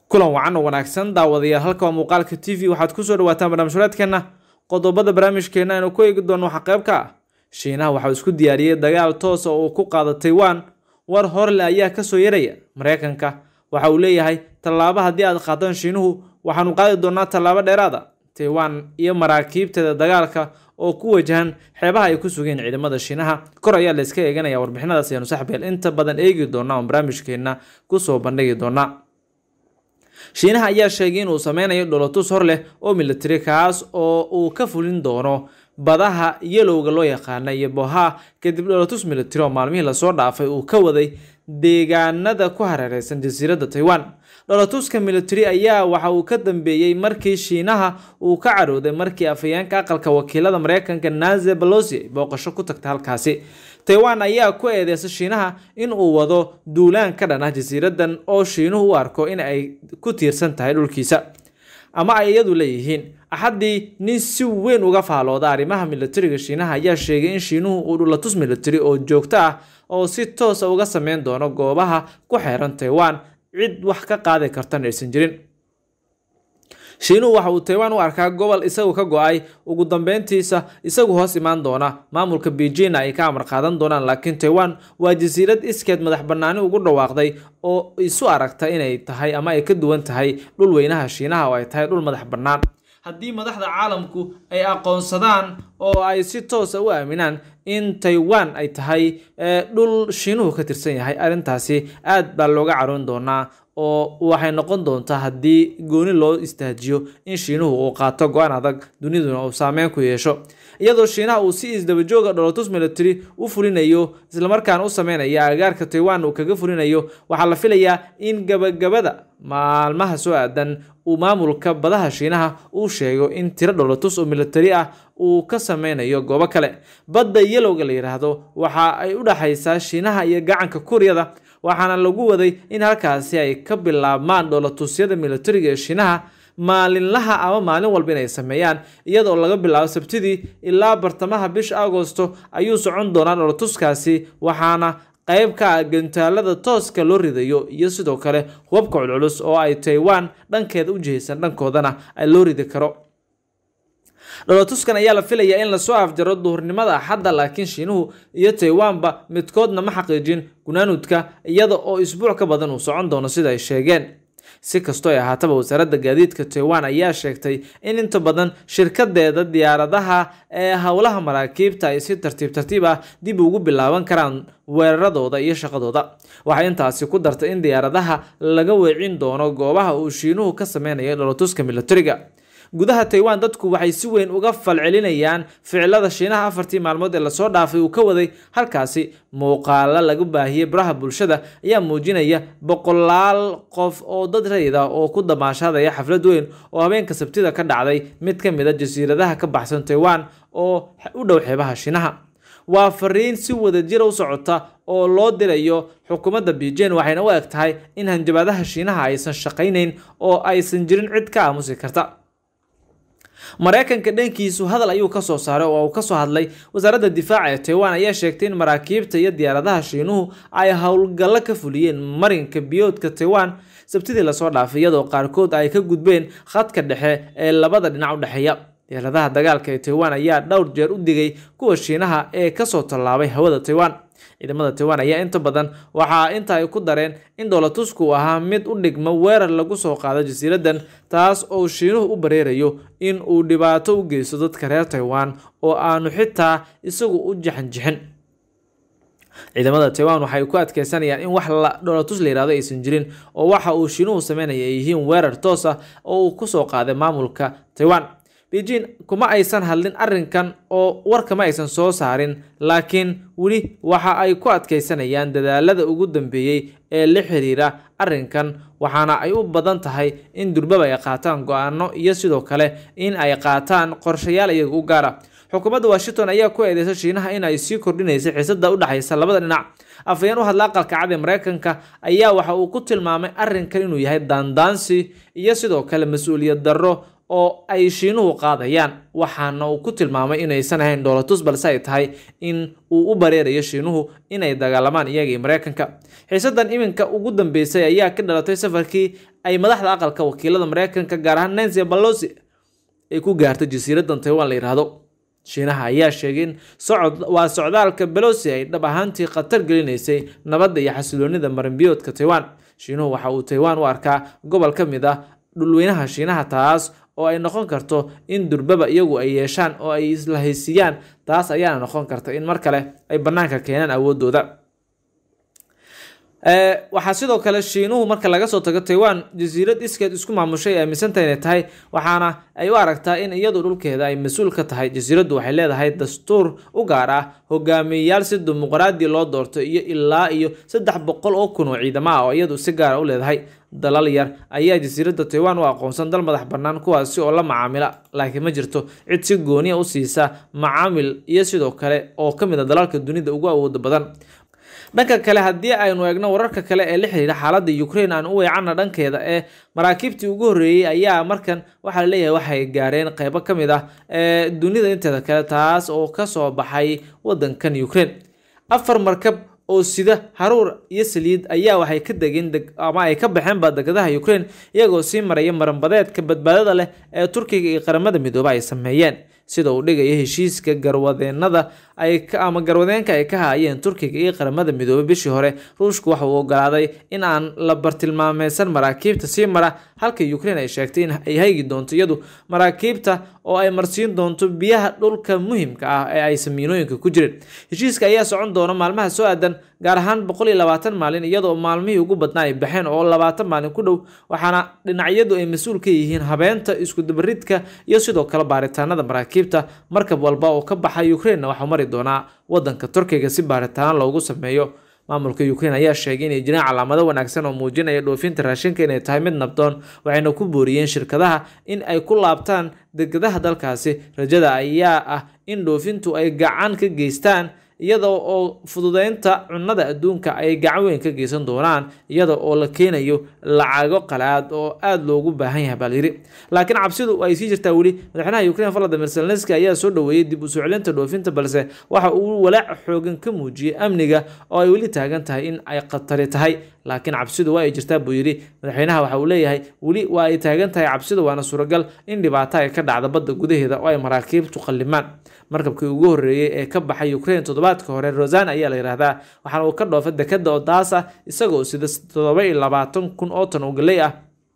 kulan wacan oo wanaagsan daawadayaal halka waa muuqaalka t v waxaad kusoo dhawaataan barnaamij horeedkeenna qodobada barnaamijkeena aynu ku eegi doono waxaa qayb ka ah shiinaha waxauu isku diyaariyey dagaal toosa oo uu ku qaado taiwan war horle ayaa kasoo yaraya mareykanka waxa uu leeyahay tallaabo haddii aad qaadaan shiinuhu waxaanu qaadi doonaa tallaabo dheeraada taiwan iyo maraakiibteeda dagaalka oo ku wajahan xeebaha ay ku sugeen ciidamada shiinaha kor ayaa la iska eeganaya warbixinadaas ayaanu saxbeel inta badan eegi doonaa oon barnaamijkeena kusoo bandhigi doonaa shiinaha ayaa sheegay inuu sameynayo dholotus hor leh oo militari kaas oo uu ka fulin doono badaha yelowga loo yaqaana iyo boha kadib dholotus militari oo maalmihii lasoo dhaafay uu ka waday deegaanada ku hareereysan jasiiradda taiwan dholotuska militari ayaa waxa uu ka dambeeyey markii shiinaha uu ka carooday markii afhayeenka aqalka wakiilada mareykanka naze balosi ay booqasho ku tagta halkaasi taiwan ayaa ku eedeysa shiinaha in uu wado duulaan ka dhan ah jasiiradan oo shiinuhu u arko in ay ku tiirsan tahay dhulkiisa ama ay iyadu leeyihiin axaddii nin si weyn uga faalooda arrimaha militariga shiinaha ayaa sheegay in shiinuhu uu dhulatus militari oo joogto ah oo si toosa uga sameyn doono goobaha ku xeeran taiwan cid wax ka qaadi kartan aysan jirin shiinuhu waxa uu taiwan u arkaa gobol isagu ka go-ay ugu dambeyntiisa isagu hoos imaan doona maamulka beijing ay ka amar qaadan doonaan laakiin taiwan waa jasiirad iskeed madax banaani ugu dhawaaqday oo isu aragta inay tahay ama ay ka duwan tahay dhul weynaha shiinaha oo ay tahay dhul madax bannaan haddii madaxda caalamku ay aqoonsadaan oo ay si toosa u aaminaan in taiwan ay tahay dhul shiinuhu ka tirsan yahay arrintaasi aad baa looga caroon doonaa oo waxay noqon doontaa haddii gooni loo istaajiyo in shiinuhu uu qaato go-aan adag duniduna uu saameyn ku yeesho iyadoo shiinaha uu si isdabajooga dholotus military u fulinayo islamarkaana u sameynaya agaarka taiwan uu kaga fulinayo waxaa la filayaa in gabagabada maalmaha soo aadan uu maamulka badaha shiinaha uu sheego in tiro dholotus oo militari ah uu ka sameynayo goobo kale badda yelowga la yidhaahdo waxa ay u dhaxaysaa shiinaha iyo gacanka kuuriyada waxaana lagu waday in halkaasi ay ka bilaabmaan dholatusyada militariga ee shiinaha maalinlaha ama maalin walba inay sameeyaan iyadoo laga bilaabo sabtidii ilaa bartamaha bisha agosto ayuu socon doonaa dholatuskaasi waxaana qayb ka ah gantaalada tooska loo ridayo iyo sidoo kale hubabka culculus oo ay taiwan dhankeeda u jihaysan dhankoodana loo ridi karo dholotuskan ayaa la filayaa in lasoo afjaro duhurnimada axadda laakiin shiinuhu iyo taiwanba midkoodna ma xaqiijin gunaanudka iyada oo isbuuc ka badan uu socon doono sida ay sheegeen si kastoo ay ahaataba wasaaradda gaadiidka taiwan ayaa sheegtay in inta badan shirkadeeda diyaaradaha ee howlaha maraakiibta ay si tartiib tartiib ah dib ugu bilaaban karaan weeraradooda iyo shaqadooda waxay intaasi ku dartay in diyaaradaha laga weecin doono goobaha uu shiinuhu ka sameynayo dholotuska militariga gudaha taiwan dadku waxay si weyn uga falcelinayaan ficilada shiinaha afartii maalmood ee lasoo dhaafay uu ka waday halkaasi muuqaalo laga baahiyey baraha bulshada ayaa muujinaya boqolaal qof oo dad rayid ah oo ku damaashadaya xaflad weyn oo habeenka sabtida ka dhacday mid ka mid a jasiiradaha ka baxsan taiwan oo u dhow xeebaha shiinaha waa fariin si wadajira u socota oo loo dirayo xukuumadda beijing waxayna u eg tahay in hanjabaadaha shiinaha aysan shaqaynayn oo aysan jirin cid ka aamusi karta mareykanka dhankiisu hadal ayuu kasoo saaray oo uu kasoo hadlay wasaaradda difaaca ee taiwan ayaa sheegtay in maraakiibta iyo diyaaradaha shiinuhu ay howlgallo ka fuliyeen marinka biyoodka taiwan sabtidii lasoo dhaafay iyadoo qaarkood ay ka gudbeen khadka dhexe ee labada dhinac u dhexeeya diyaaradaha dagaalka ee taiwan ayaa dhowr jeer u digay kuwa shiinaha ee kasoo tallaabay hawada taiwan ciidamada taiwan ayaa inta badan waxaa inta ay ku dareen in dholotusku uu ahaa mid u dhigmo weerar lagu soo qaado jasiiradan taas oo shiinuhu u bareerayo in uu dhibaato u geysto dadka reer taiwan oo aanu xitaa isagu u jaxanjixin ciidamada taiwan waxay ku adkeysanayaan in wax dholotus la yihahdo aysan jirin oo waxa uu shiinuhu sameynaya ay yihiin weerar toos ah oo uu kusoo qaaday maamulka taiwan beijing kuma aysan hadlin arrinkan oo warkama aysan soo saarin laakiin weli waxa ay ku adkeysanayaan dadaalada ugu dambeeyey ee la xiriira arrinkan waxaana ay u badan tahay in durbaba ay qaataan go-aano iyo sidoo kale in ay qaataan qorshayaal iyaga u gaara xukuumadda washington ayaa ku eedeysa shiinaha in ay sii kordhinaysa xiisada u dhexaysa labada dhinac afhayeen u hadla aqalka cad ee mareykanka ayaa waxa uu ku tilmaamay arrinkan inuu yahay daandaansi iyo sidoo kale mas-uuliyad darro oo ay shiinuhu qaadayaan waxaana uu ku tilmaamay inaysan ahayn dhoolatus balse ay tahay in uu u bareerayo shiinuhu inay dagaalamaan iyaga iyo mareykanka xiisadan iminka ugu dambeysay ayaa ka dhalatay safarkii ay madaxda aqalka wakiilada mareykanka gaar ahaan nancy balosi ay ku gaartay jasiiradan taiwan la yidhaahdo shiinaha ayaa sheegay in socod waa socdaalka belosi ay dhab ahaantii khatar gelinaysay nabadda iyo xasiloonida marinbiyoodka taiwan shiinuhu waxa uu taiwan u arkaa gobol ka mid ah dhulweynaha shiinaha taas oo ay noqon karto in durbaba iyagu ay yeeshaan oo ay isla haysiiyaan taas ayaana noqon karta in mar kale ay bannaanka keenaan awoodooda waxaa sidoo kale shiinuhu marka laga soo tago taiwan jasiirad iskeed isku maamushay ay aaminsantahay inay tahay waxaana ay u aragtaa in iyadu dhulkeeda ay mas-uul ka tahay jasiiraddu waxay leedahay dastuur u gaar ah hogaamiyeyaal si dimuqraadi loo doorto iyo ilaa iyo saddex boqol oo kun oo ciidamo ah oo iyadu si gaara u leedahay dalal yar ayaa jasiiradda taiwan u aqoonsan dal madax bannaan kuwaasi oo la macaamila laakiin ma jirto cid si gooniya u siisa macaamil iyo sidoo kale oo ka mid a dalalka dunida ugu awooda badan dhanka kale haddii aynu eegno wararka kale ee la xiriira xaaladda ukraine aan u weecanna dhankeeda ee maraakiibtii ugu horreeyey ayaa markan waxaa laleeyahay waxay gaareen qeybo ka mid ah ee dunida inteeda kale taas oo kasoo baxay wadankan ukraine afar markab oo sida haruur iyo saliid ayaa waxay ka degeen ama ay ka baxeenba degadaha ukraine iyagoo sii maraya maranbadeedka badbaadada leh ee turkiga iyo qaramada midoobe ay sameeyeen sida uu dhigayo heshiiska garwadeenada ama garwadeenka ay ka haayeen turkiga iyo qaramada midoobey bishii hore ruushku waxa uu ogolaaday in aan la bartilmaameysan maraakiibta sii mara halka ukraine ay sheegtay in ay haygi doonto iyadu maraakiibta oo ay marsiin doonto biyaha dhulka muhimka ah ee ay samiinooyinka ku jireen heshiiska ayaa socon doona maalmaha soo aadan gaar ahaan boqol iyo labaatan maalin iyadoo maalmihii ugu badnaa ay baxeen oo labaatan maalin ku dhow waxaana dhinacyadu ay mas-uul ka yihiin habeenta iskudabaridka iyo sidoo kale baaritaanada maraakiibta markab walba oo ka baxa ukraine waxaa mari doonaa wadanka turkiga si baaritaano loogu sameeyo maamulka ukraine ayaa sheegay inay jiraan calaamado wanaagsan oo muujinaya dhoofinta raashinka inay tahay mid nabdoon waxayna ku booriyeen shirkadaha in ay ku laabtaan degadaha dalkaasi rajada ayaa ah in dhoofintu ay gacan ka geystaan iyada oo fududeynta cunnada adduunka ay gacan weyn ka geysan doonaan iyada oo la keenayo lacago qalaad oo aada loogu baahan yahay baa layidhi laakiin cabsidu ay sii jirtaa weli madaxweynaha ukraine valadimir zelenski ayaa soo dhoweeyey dib u soo celinta dhoofinta balse waxa uu walaac xoogan ka muujiyey amniga oo ay weli taagan tahay in ay khatari tahay laakiin cabsidu waa ay jirtaa buu yidhi madaxweynaha waxa uu leeyahay weli waa ay taagan tahay cabsidu waana suuragal in dhibaato ay ka dhacda badda gudaheeda oo ay maraakiibtu qallimaan markabkii ugu horreeyey ee ka baxay ukraine toddobaadka hore rosan ayaa la yidhaahdaa waxaana uu ka dhoofa dekada odaasa isagoo sida toddoba iyo labaatan kun oo tan oo galey ah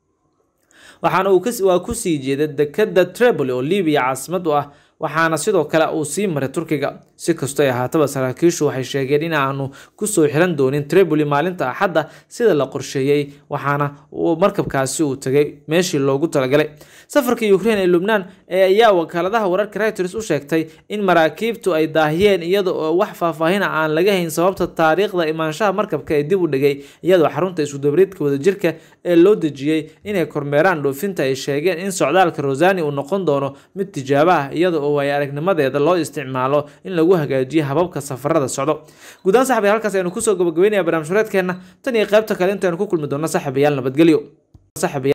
waxaana waa kusii jeeda dekada treboli oo libiya caasimad u ah waxaana sidoo kale uu sii maray turkiga si kastoo ay ahaataba saraakiishu waxay sheegeen in aanu kusoo xiran doonin treboli maalinta axadda sida la qorsheeyey waxaana markabkaasi uu tegay meeshii loogu talagalay safarka ukraine ee lubnaan ee ayaa wakaaladaha wararka reuters u sheegtay in maraakiibtu ay daahiyeen iyada oo wax faahfaahina aan laga hayn sababta taariikhda imaanshaha markabka ee dib u dhigay iyadoo xarunta iskudabaridka wadajirka ee loo dejiyey inay kormeeraan dhoofinta ay sheegeen in socdaalka rosani uu noqon doono mid tijaabo ah iyada oo ay aragnimadeeda loo isticmaalo in lagu hagaajiyo hababka safarada socdo guudaan saxbi halkaas aynu kusoo gabagabeynaya barnaamij hureedkeena tan iyo qaybta kale intaynu ku kulmi doonno saxibayaal nabadgelyo